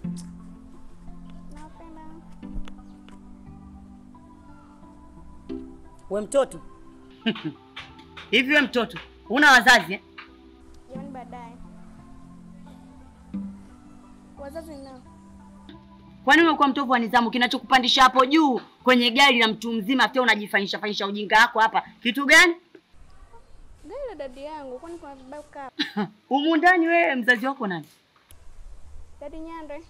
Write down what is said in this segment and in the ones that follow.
Napenda. We mtoto hivi, we mtoto una wazazi eh? Jamani baadaye. Wazazi nao. Kwani umekuwa mtovu wa nidhamu? Kinachokupandisha hapo juu kwenye gari la mtu mzima, pia unajifanyisha fanyisha ujinga wako hapa, kitu gani? Gari la dadi yangu, kwani kuna vibaya kukaa? Humu ndani wewe, mzazi wako nani? Dadi Nyandwe.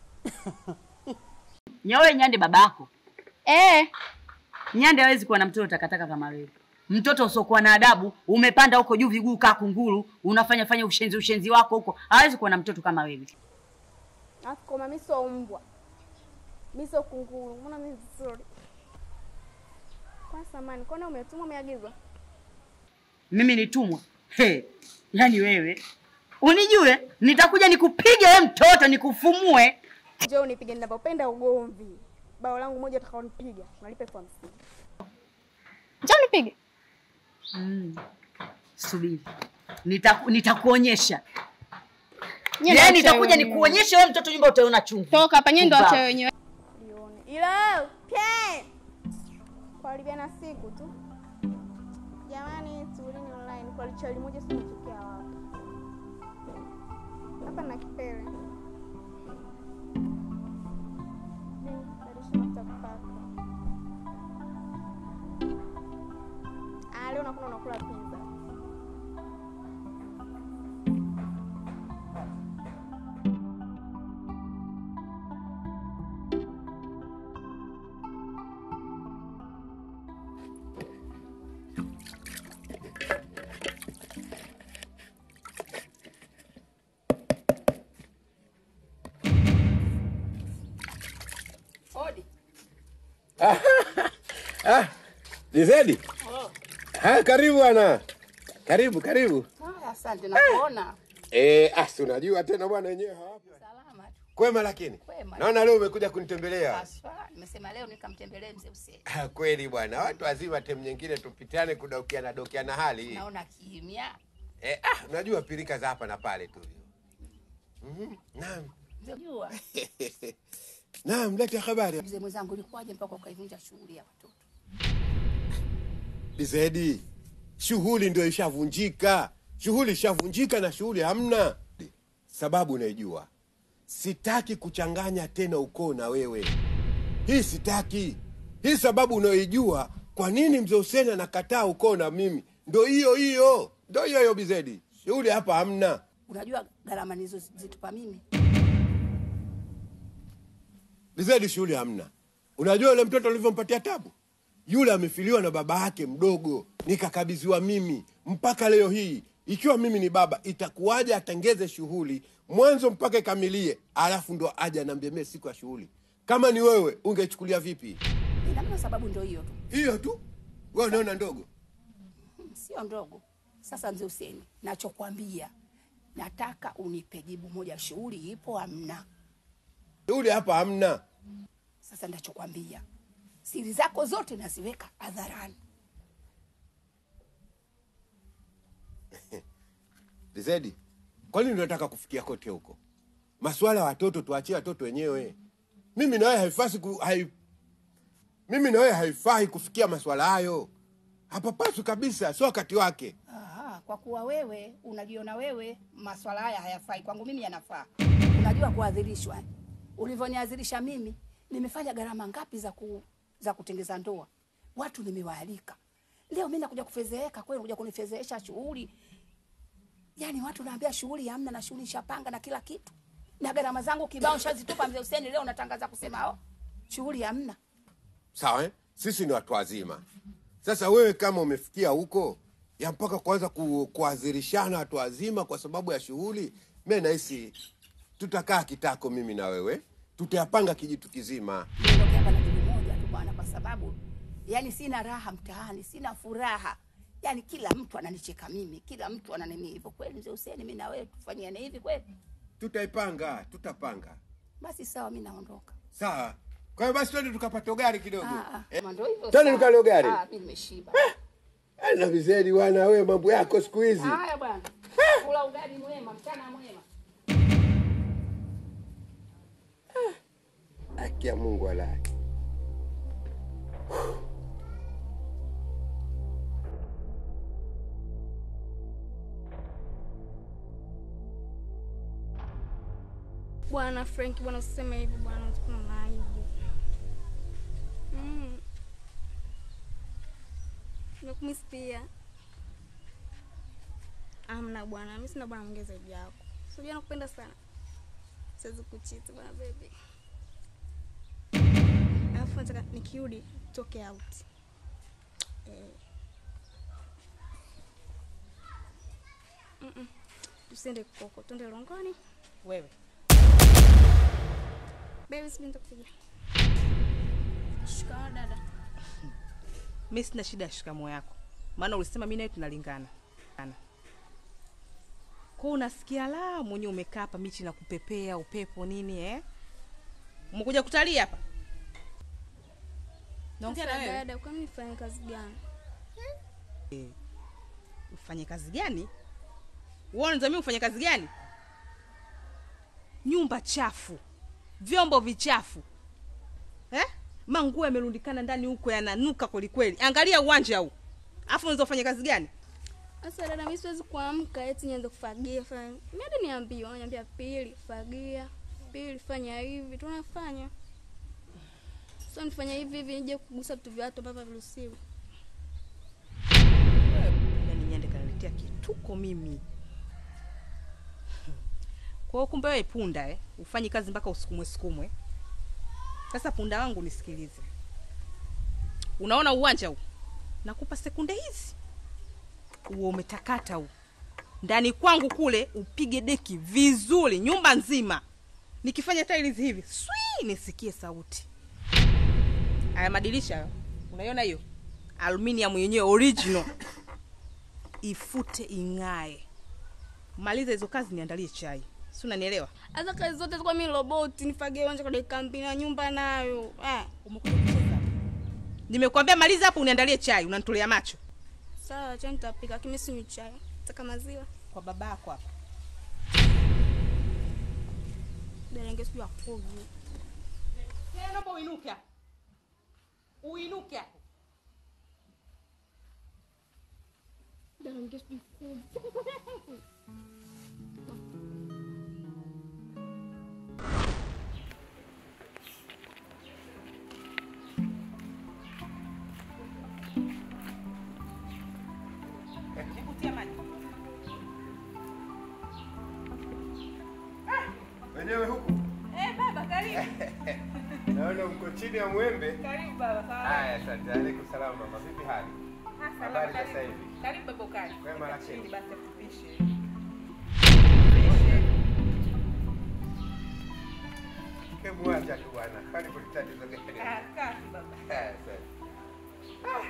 Nyawe Nyande babako. Eh, Nyande hawezi kuwa na mtoto takataka kama wewe. Mtoto usiokuwa na adabu, umepanda huko juu viguu kaa kunguru, unafanya fanya ushenzi ushenzi wako huko. Hawezi kuwa na mtoto kama wewe. alafu koma mimi sio mbwa. Mimi sio kunguru. Mbona mimi vizuri? Kwa samani, kwani umetumwa umeagizwa? Mimi nitumwa. He, yaani wewe unijue, nitakuja nikupige wewe mtoto, nikufumue. Njoo unipige ninapopenda ugomvi. Bao langu moja utakaonipiga, unalipa elfu hamsini. Njoo nipige. Mm. Subiri, Nitaku, nitakuonyesha Nyie yaani, ndio nitakuja wachawi nikuonyeshe wewe mtoto, nyumba utaona chungu. Toka hapa nyie ndio Pumbavu. wachawi wenyewe. Lione. Ila pye. Kuharibiana siku tu. Jamani, tulini online kwa lichali moja si mtokea wapi? Hapa na kipele. Ni, badilisha mafuta kupaka. Ah, leo nakuna unakula pizza. Ah, Lizedi. Ah, karibu bwana. Karibu, karibu. Haya, asante nakuona. Eh, ah, si unajua tena bwana wenyewe hawapo. Salama tu. Kwema lakini. Kwema. Naona leo umekuja kunitembelea. Haswa nimesema leo nikamtembelee mzee Hussein. Ah, kweli bwana. Watu wazima tem nyingine tupitiane kudokiana dokiana hali. Naona kimya. Eh, ah, unajua pilika za hapa na pale tu. Mhm. Naam. Mzee jua. Naam, leta habari. Mzee mwenzangu ulikuwaje mpaka ukaivunja shughuli ya watoto? Lizedi. Shughuli ndio ishavunjika. Shughuli ishavunjika na shughuli hamna. Sababu unaijua. Sitaki kuchanganya tena ukoo na wewe. Hii sitaki. Hii sababu unayoijua kwa nini mzee Hussein anakataa ukoo na mimi. Ndo hiyo hiyo. Ndo hiyo hiyo Bizedi. Shughuli hapa hamna. Unajua gharama nizo zitupa mimi. Bizedi shughuli hamna. Unajua yule mtoto alivyompatia tabu? Yule amefiliwa na baba yake mdogo, nikakabidhiwa mimi mpaka leo hii. Ikiwa mimi ni baba, itakuwaje atengeze shughuli mwanzo mpaka ikamilie, alafu ndo aje aniambie mimi siku ya shughuli? Kama ni wewe, ungechukulia vipi? Ina maana sababu ndio hiyo tu. Hiyo tu wewe unaona ndogo? Hmm, Sio ndogo. Sasa mzee Hussein, nachokwambia nataka unipe jibu moja, shughuli ipo amna. Shughuli hapa hamna. Sasa ndachokwambia siri zako zote naziweka hadharani. Lizedi, kwa nini unataka kufikia kote huko? Masuala ya watoto tuachie watoto wenyewe. Mimi na wewe haifai ku, hai, mimi na wewe haifai kufikia masuala hayo. Hapapaswi kabisa, sio wakati wake. Aha, kwa kuwa wewe unajiona wewe maswala haya hayafai kwangu, mimi yanafaa. Unajua kuadhirishwa eh? ulivyoniadhirisha mimi, nimefanya gharama ngapi za ku, za kutengeza ndoa, watu nimewaalika. Leo mimi nakuja kufezeeka kweli, unakuja kunifezeesha shughuli. Yani watu naambia shughuli hamna na shughuli shapanga na kila kitu na gharama zangu kibao shazitupa. Mzee Hussein, leo unatangaza kusema oh, shughuli hamna. Sawa eh? Sisi ni watu wazima. Sasa wewe kama umefikia huko ya mpaka kuanza ku, kuadhirishana watu wazima kwa sababu ya shughuli, mimi nahisi tutakaa kitako, mimi na wewe tutayapanga kijitu kizima. Niondoke hapa na jibu moja tu bwana, kwa sababu yani sina raha mtaani, sina furaha. Yani kila mtu ananicheka mimi, kila mtu ananini hivyo. Kweli mzee Hussein, mimi na wewe tufanyiane hivi kweli? Tutaipanga, tutapanga. Basi sawa, mimi naondoka. Sawa. Kwa hiyo basi twende tukapata gari kidogo. Ah, ah, kama ndio hivyo. Twende sawa. tukale gari. Ah, mimi nimeshiba. Ana vizuri bwana, wewe mambo yako siku hizi. Haya bwana, kula ugali mwema, mchana mwema. haki ya Mungu walahi. Bwana Frank, bwana usiseme hivi bwana, utakuwa na aibu. Mm. Nakumisi pia. Amna bwana, mimi sina bwana mwingine zaidi yako. Sijui nakupenda sana. Siwezi kuchiti bwana baby. Alafu nataka nikirudi toke out. Eh. Mm-mm. Tusiende koko, tuende Longoni. Wewe Baby, sijui nitakupigia. Shikamoo dada. mi sina shida ya shikamo yako, maana ulisema mi nawe tunalingana Ana. kwa hiyo unasikia la mwenyewe umekaa hapa michi na kupepea upepo nini eh? umekuja kutalii hapa? Naongea na Sasa wewe. dada, kwani nifanye kazi gani? Ufanye kazi gani? Wewe unazamia ufanye kazi gani? Nyumba chafu, vyombo vichafu eh? Manguo yamerundikana ndani huko yananuka kweli kweli. Angalia uwanja huu, afu unaweza ufanye kazi gani? Sasa dada, mimi siwezi kuamka eti nianze kufagia fanya. Mimi hadi niambiwa, wananiambia pili fagia, pili fanya hivi, tunafanya. Sasa nifanya hivi hivi nije kugusa vitu vya watu ambavyo haviruhusiwi. Yaani nyande kaniletea kituko mimi. Kwa hiyo kumbe wewe punda eh? Ufanyi kazi mpaka usukumwe sukumwe. Sasa punda wangu nisikilize. Unaona uwanja huu? Nakupa sekunde hizi. Uwe umetakata huu. Ndani kwangu kule upige deki vizuri nyumba nzima. Nikifanya tiles hivi, swi nisikie sauti. Haya madirisha hayo. Unaiona hiyo? Aluminium yenyewe original. Ifute ing'ae. Maliza hizo kazi niandalie chai. Si unanielewa? Hata kazi zote zikuwa mimi roboti, nifagie uwanja kwa dakika mbili na nyumba nayo. Eh, Umekuja kucheza hapa. Nimekwambia maliza hapo uniandalie chai, unanitolea macho. sawa, chai nitapika, lakini mimi sinywi chai. Nataka maziwa. Kwa baba yako hapa. Dada yangu sijui akoje. Tena naomba uinuke hapo. Uinuke hapo. Dada yangu sijui akoje. Nikutia maji. Wenyewe huku Eh, baba karibu. naona mko chini ya mwembe. Karibu baba. Sawa. Haya, asante. Alaikum salaam mama, vipi hali? Habari za sasa hivi? Karibu baba ukali. Wema lakini. Chini basi tupishe. Kemwacha tu bwana, kwani kuna tatizo gani? kasi baba. Haya, asante. Ah.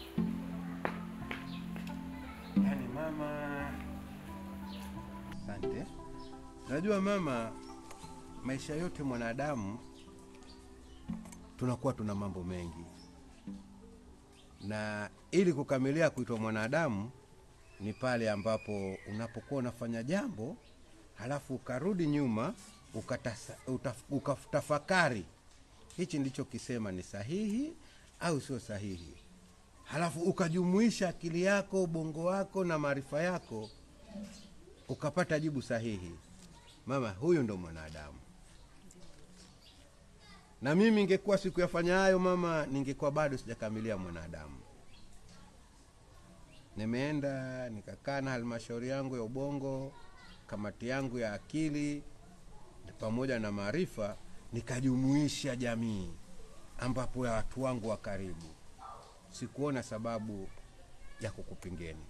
Yaani mama, asante. Najua mama, maisha yote mwanadamu tunakuwa tuna mambo mengi, na ili kukamilia kuitwa mwanadamu ni pale ambapo unapokuwa unafanya jambo halafu ukarudi nyuma ukatasa, utaf, ukatafakari hichi ndicho kisema ni sahihi au sio sahihi, halafu ukajumuisha akili yako, ubongo wako na maarifa yako, ukapata jibu sahihi. Mama, huyu ndo mwanadamu. Na mimi ingekuwa sikuyafanya hayo mama, ningekuwa bado sijakamilia mwanadamu. Nimeenda nikakaa na halmashauri yangu ya ubongo, kamati yangu ya akili pamoja na maarifa, nikajumuisha jamii ambapo ya watu wangu wa karibu. Sikuona sababu ya kukupingeni.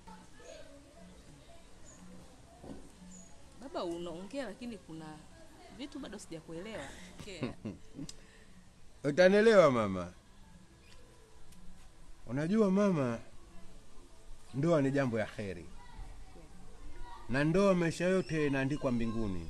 Baba unaongea lakini kuna vitu bado sijakuelewa. Okay. Utanielewa mama. Unajua mama, ndoa ni jambo ya kheri, na ndoa maisha yote inaandikwa mbinguni.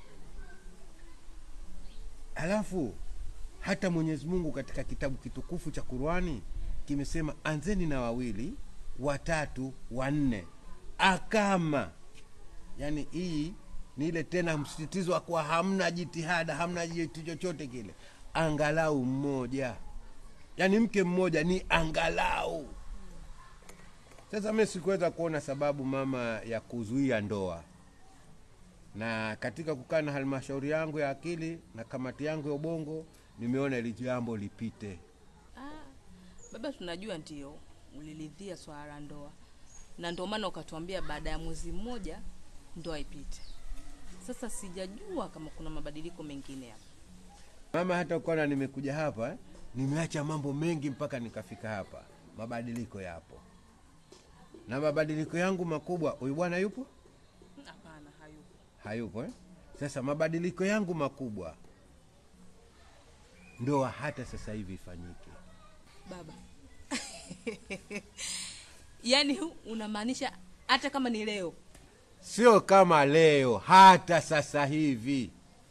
Alafu hata Mwenyezi Mungu katika kitabu kitukufu cha Qur'ani kimesema anzeni na wawili, watatu, wanne, akama. Yaani hii ni ile tena msisitizo wa kuwa hamna jitihada, hamna jitu chochote kile, angalau mmoja, yaani mke mmoja ni angalau. Sasa mimi sikuweza kuona sababu mama ya kuzuia ndoa, na katika kukaa na halmashauri yangu ya akili na kamati yangu ya ubongo, nimeona ili jambo lipite. Baba, tunajua ndio uliridhia swala la ndoa, na ndio maana ukatuambia baada ya mwezi mmoja ndoa ipite. Sasa sijajua kama kuna mabadiliko mengine hapa. Mama, hata ukaona nimekuja hapa eh, nimeacha mambo mengi mpaka nikafika hapa. Mabadiliko yapo, na mabadiliko yangu makubwa, huyu bwana yupo Hapana, hayupo. hayupo eh? Sasa mabadiliko yangu makubwa, ndoa hata sasa hivi ifanyike. Baba, yaani unamaanisha hata kama ni leo? sio kama leo, hata sasa hivi.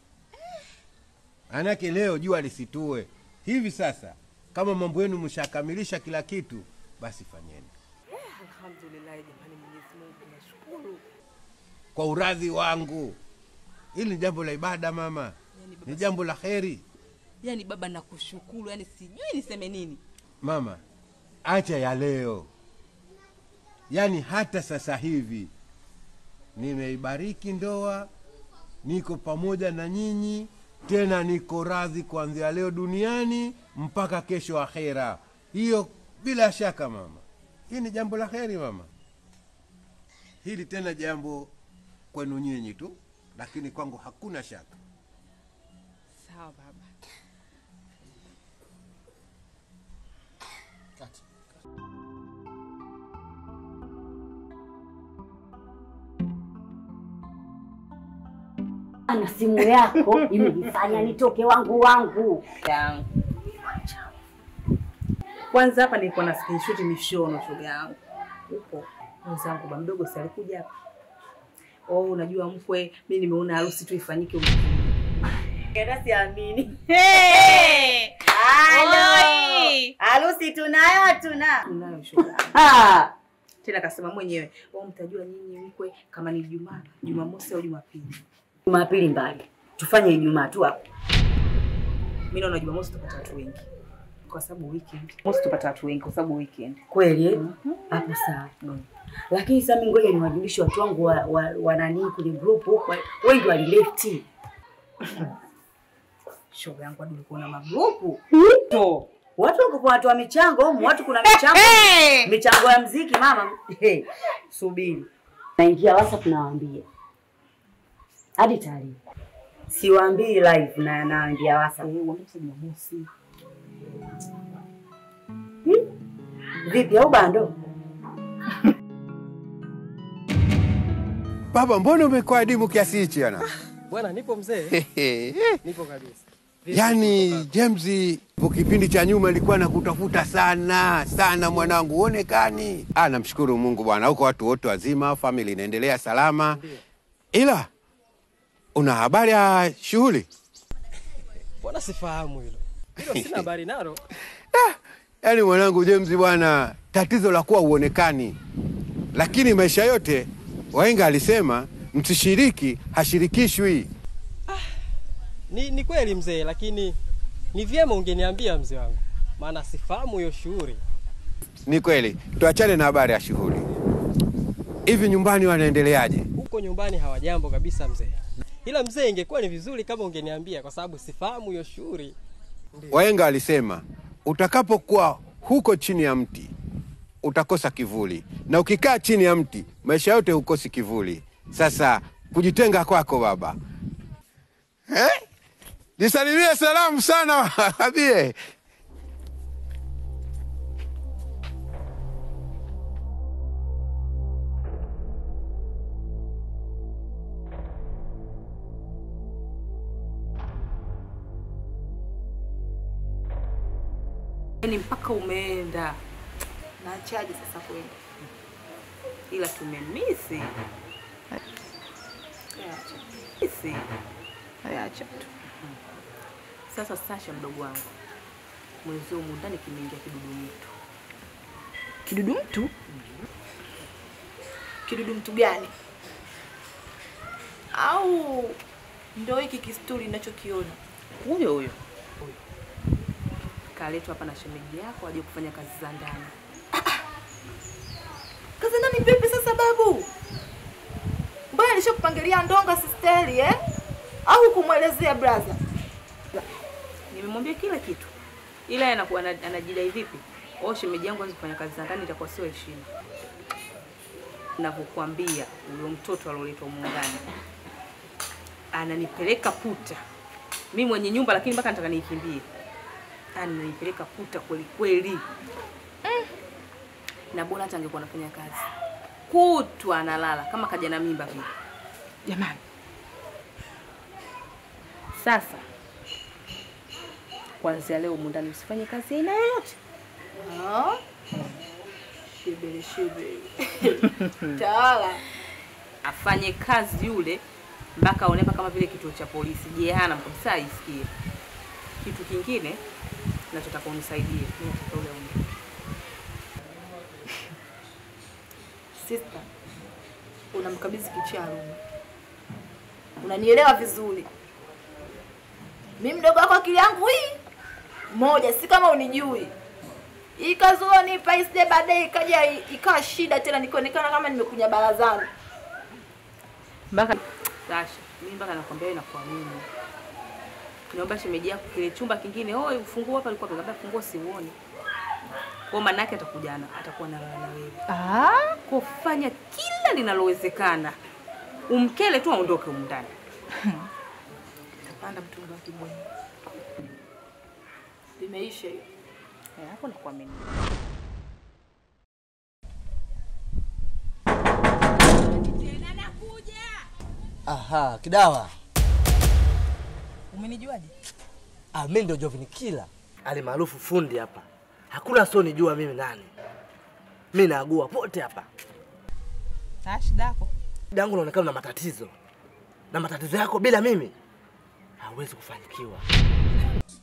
Manake leo jua lisitue hivi sasa. Kama mambo yenu mshakamilisha kila kitu, basi fanyeni Alhamdulillah, jamani, Mwenyezi Mungu nashukuru. kwa uradhi wangu. Hili ni jambo la ibada mama, Yaani baba, ni jambo la heri yaani baba nakushukuru, yaani sijui niseme nini. mama. Acha ya leo, yaani hata sasa hivi nimeibariki ndoa, niko pamoja na nyinyi, tena niko radhi kuanzia leo duniani mpaka kesho akhera. Hiyo bila shaka mama, hii ni jambo la heri mama. Hili tena jambo kwenu nyinyi tu, lakini kwangu hakuna shaka. Sawa baba. na simu yako imenifanya nitoke wangu wangu. yangu. Kwanza hapa nilikuwa na screenshot mishono shoga yangu. Upo mwenzangu ba mdogo si alikuja hapa. Oh, unajua mkwe, mimi nimeona harusi tu ifanyike huko. Hata siamini. Hey! Halo. Oi! Harusi tunayo tuna. Tunayo shoga. yangu. Ah, Tena kasema mwenyewe, "Oh, mtajua nyinyi mkwe kama ni Ijumaa, Jumamosi au Jumapili." Jumapili mbali, tufanye Ijumaa tu hapo. Mimi naona Jumamosi tupata watu wengi. Kwa sababu weekend. Mosi tupata watu wengi kwa sababu weekend. Kweli eh? hapo sawa. Lakini sasa mimi ngoja niwajulishe watu wangu wa, wa, wa nani kwenye group huko, wengi walilefti. Shoga yangu hadi ulikuwa na magrupu. To. Watu wako kwa watu wa michango, humu, watu kuna michango. michango ya mziki mama. Hey, subiri. Naingia WhatsApp nawaambia. Hadi taarifa. Siwaambii live na naingia WhatsApp. Eh, uamke Jumamosi. Vipi au bando? Baba, mbona umekuwa adimu kiasi hichi ana? Bwana, nipo mzee, nipo kabisa. Vipi? Yaani James, kwa kipindi cha nyuma ilikuwa nakutafuta sana sana, mwanangu, uonekani. Ah, namshukuru Mungu bwana, huko watu wote wazima, famili inaendelea salama. Ila una habari ya shughuli? Mbona sifahamu hilo hilo, sina habari nalo. Yaani mwanangu James bwana, tatizo la kuwa uonekani, lakini maisha yote wahenga alisema msishiriki hashirikishwi. Ni, ni kweli mzee, lakini ni vyema ungeniambia mzee wangu, maana sifahamu hiyo shughuli. Ni kweli, tuachane na habari ya shughuli. Hivi nyumbani wanaendeleaje? Huko nyumbani hawajambo kabisa mzee, ila mzee, ingekuwa ni vizuri kama ungeniambia, kwa sababu sifahamu hiyo shughuli. Wahenga walisema utakapokuwa huko chini ya mti utakosa kivuli, na ukikaa chini ya mti maisha yote hukosi kivuli. Sasa kujitenga kwako baba eh? Nisalimie salamu sana abie. Yaani mpaka umeenda. Naachaje sasa kwenda? Ila tumemisi. Acha. Misi. Acha tu. Sasa Sasha mdogo wangu. Mwenzio humu ndani kimeingia kidudu mtu. Kidudu mtu? Kidudu mtu gani? Au ndo hiki kisturi ninachokiona? Huyo huyo. kaletwa hapa na shemeji yako aje kufanya kazi za ndani. Kazi ndani vipi sasa babu? Mbona alishakupangilia ndonga sisteri eh? Au kumwelezea brother? Nimemwambia kila kitu, ila yeye anakuwa ana- anajidai vipi? Oh, shemeji yangu anza kufanya kazi za ndani itakuwa sio heshima. Navyokuambia huyo mtoto alioletwa humu ndani ananipeleka puta, mi mwenye nyumba, lakini mpaka nataka niikimbie. Ananipeleka puta kweli kweli mm. Na bora hata angekuwa anafanya kazi kutwa analala kama kaja na mimba vile. Jamani, Sasa kuanzia leo humu ndani usifanye kazi aina yoyote. ah, shibiri shibiri tawala. afanye kazi yule mpaka aonepa kama vile kituo cha polisi jehanamu kabisa aisikie. Kitu kingine nachotaka unisaidie, mimi nataka ule aondoke. Sister, unamkabidhi kicharume. Unanielewa vizuri. Mimi mdogo wako akili yangu hii moja, si kama unijui. Hii kazi ulionipa isije baadaye ikaja i- ikawa shida tena nikaonekana kama nimekunya barazani. Mpaka Sasha, mimi mpaka nakwambia wewe nakuamini. Niomba shemeji yako kile chumba kingine, oh ufunguo hapa alikuwa amekwambia funguo siuoni. Kwa maana yake atakuja na atakuwa na na wewe. Ah, Kufanya kila linalowezekana. Umkele tu aondoke humu ndani. panda mtungi wa kibweni. Limeisha hiyo. Eh, Hapo nakuamini. Aha, Kidawa. Umenijuaje? Ah, mimi ndio Jovin Kila. Ali maarufu fundi hapa. Hakuna sio nijua mimi nani. Mimi naagua pote hapa. Ah, shida yako. Shida yangu inaonekana na matatizo. Na matatizo yako bila mimi hauwezi kufanikiwa.